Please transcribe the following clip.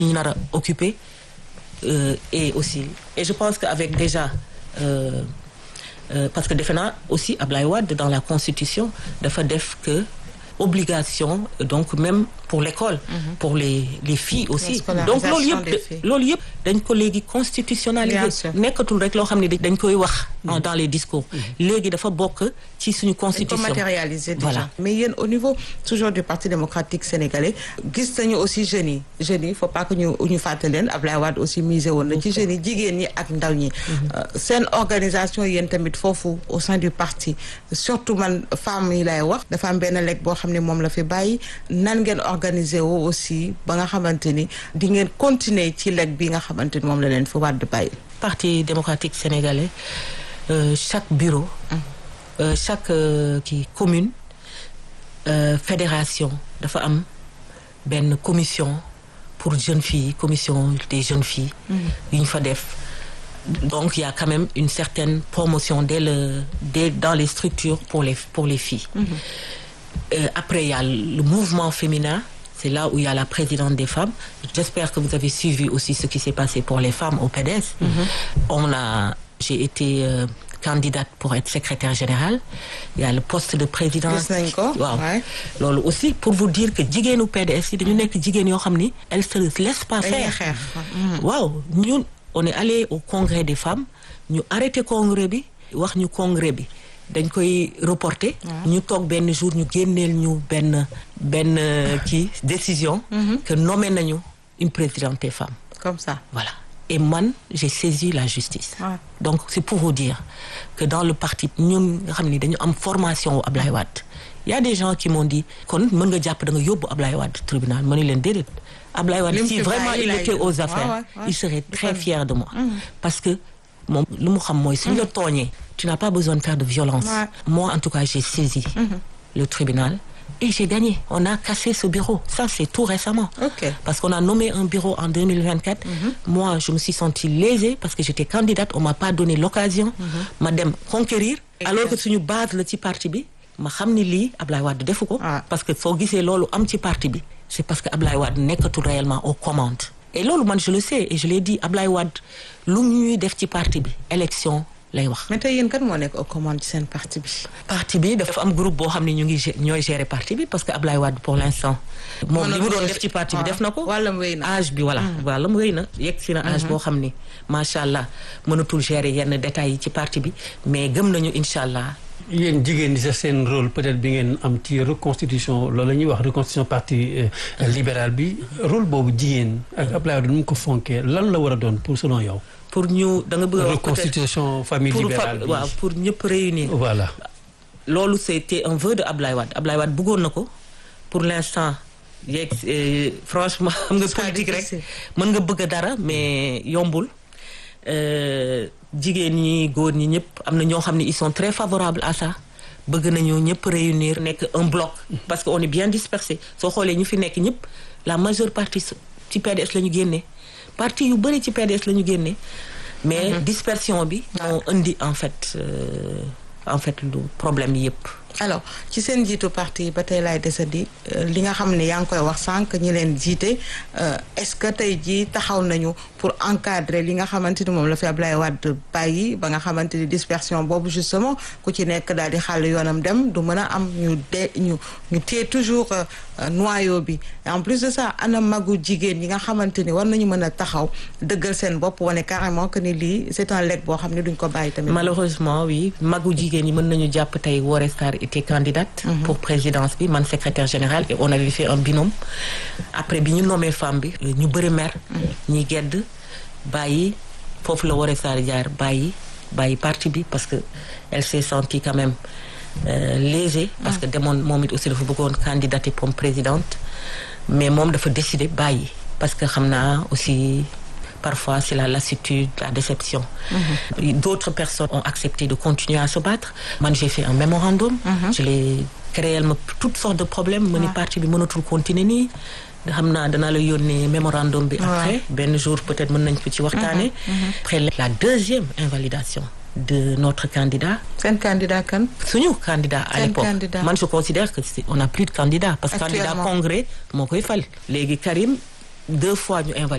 ñu nar a occuper euh, et aussi et je pense que avec déjà euh, euh, parce que defe naa aussi Ablaye Wade dans la constitution dafa def que obligation donc même pour l'école pour les les filles aussi donc loolu yëpp loolu yëpp dañ ko léegi constitutionnaliser nekkatul rek loo xam ne dañ koy wax dans les discours léegi dafa bokk ci suñu constitution dañ ko matérialiser déjà mais yéen au niveau toujours du parti démocratique sénégalais gis nañu aussi jeunes yi jeunes yi faut pas que ñu ñu fàttali leen Ablaye Wade aussi misé woon na ci jeunes yi jigéen ñi ak ndaw ñi seen organisation yéen tamit foofu au sein du parti surtout man femmes yi lay wax dafa am benn lekk boo xam ne moom la fi bàyyi nan ngeen organiser woo aussi ba nga xamante ni di ngeen continuer ci lekk bi nga xamante ni moom la leen fi Wade bàyyi parti démocratique sénégalais euh, chaque bureau euh, chaque kii euh, commune fédération dafa am benn commission pour jeunes filles commission des jeunes filles yu ñu fa def donc il y a quand même une certaine promotion dès le dès dans les structures pour les pour les filles mm -hmm. après il y a le mouvement féminin c'est là où il y a la présidente des femmes j'espère que vous avez suivi aussi ce qui s'est passé pour les femmes au PDS mm -hmm. on a j'ai été euh, candidate pour être secrétaire générale il y a le poste de présidence waaw loolu aussi pour vous dire que jigéenu PDS yi dañu nekk jigéen yoo xam ni elles se laissent pas faire waaw ñun on est allé au congrès des femmes ñu arrêté congrès bi wax ñu congrès bi dañ koy reporter ñu toog benn jour ñu génneel ñu benn benn kii décision que nommé nañu une présidente des femmes comme ça voilà et man j'ai saisi la justice ouais. donc c'est pour vous dire que dans le parti ñun nga xam ni dañu am formation wu Ablaye Wade y a des gens qui m'ont dit kon mën nga jàpp da nga yóbbu Ablaye Wade tribunal ma ni leen déedéet Ablaye Wade si vraiment il était aux affaires ouais, ouais, il serait très fier de moi mmh. parce que moom lu mu xam mooy suñ la tooñee tu n'as pas besoin de faire de violence moi en tout cas j'ai saisi mmh. le tribunal et j'ai gagné on a cassé ce bureau ça c'est tout récemment okay. parce qu'on a nommé un bureau en 2024 mmh. moi je me suis sentie lésée parce que j'étais candidate on m'a pas donné l'occasion ma dem conquérir alors que suñu base la ci parti bi ma xam ni lii Ablaye Wade defu ko parce que soo gisee loolu am ci parti bi c'est parce que Ablaye Wade nekkatul réellement aux commandes et loolu man je le sais et je l'ai dit Ablaye Wade lu ñuy def ci parti bi élection lay wax. mais tey yéen kan moo nekk aux commandes ci seen parti bi. parti bi dafa am groupe boo xam ne ñu ngi ñooy gérer parti bi parce que Ablaye Wade pour l'instant. moom li mu doon def ci parti bi def na ko. wàllam wéy na âge bi voilà. wàllam wéy na yegg si na âge boo xam ni macha allah mënatul gérer yenn détails yi ci parti bi mais gëm nañu incha allah. yéen jigéen ñi sax seen rôle peut-être bi ngeen am ci reconstitution loolu la ñuy wax reconstitution parti libéral bi rôle boobu jigéen ak Ablaye Wade nu mu ko fonkee lan la war a doon pour selon yow. pour ñu da nga bëgg a wax reconstitution famille libérale bi waaw pour ñëpp réunir. voilà. loolu c'était un vœu de Ablaye Wade Ablaye Wade bëggoon na ko pour l'instant yeeg franchement xam nga politique rek mën nga bëgg dara mais yombul. jigéen ñi góor ñi ñëpp am na ñoo xam ne ils sont très favorables à ça bëgg nañu ñëpp réunir nekk un bloc parce que on est bien dispersé soo xoolee ñu fi nekk ñëpp la majeure partie ci PDS la ñu génnee parti yu bëri ci PDS la ñu génnee mais dispersion bi moo indi en fait euh, en fait lu problème yi yëpp alors ci seen jiitu parti ba tey laay desandi li nga xam ne yaa ngi koy wax sànq ñi leen jiite est-ce que tey jii taxaw nañu pour encadrer li nga xamante ni moom la fi Ablaye Wade bàyyi ba nga xamante ni dispersion boobu justement ku ci nekk daal di xàll yoonam dem du mën a am ñu de ñu ñu téye toujours noyau bi en plus de ça ana magu jigéen ñi nga xamante ni war nañu mën a taxaw dëggal seen bopp wane carrément que ni lii c'est un legs boo xam ne duñ ko bàyyi tamit. malheureusement oui magu jigéen ñi mën nañu jàpp tey Woré Sarr était candidate mm -hmm. pour présidence bi man secrétaire général et on avait fait un binôme après bi ñu nommé femme bi ñu bëri mer ñi gedd bàyyi foofu la Woré Sarr jaar bàyyi bàyyi parti bi parce que elle s'est sentie quand même euh, lésée parce que demoon moom it aussi dafa bëggoon candidater comme présidente mais moom dafa décider bàyyi parce que xam naa aussi parfois c'est la lassitude la déception mm-hmm. d'autres personnes ont accepté de continuer à se battre man j'ai fait un mémorandum mm-hmm. je l'ai créé ma toutes sortes de problèmes ma ni parti bi mënatul continuer nii xam naa danaa la yónnee mémorandum bi après benn jour peut-être mën nañ ko ci waxtaane après la deuxième invalidation de notre candidat seen candidat kan suñu candidat à l'époque man je considère que on n'a plus de candidat parce que candidat congrès moo koy fal léegi Karim deux fois ñu invalidé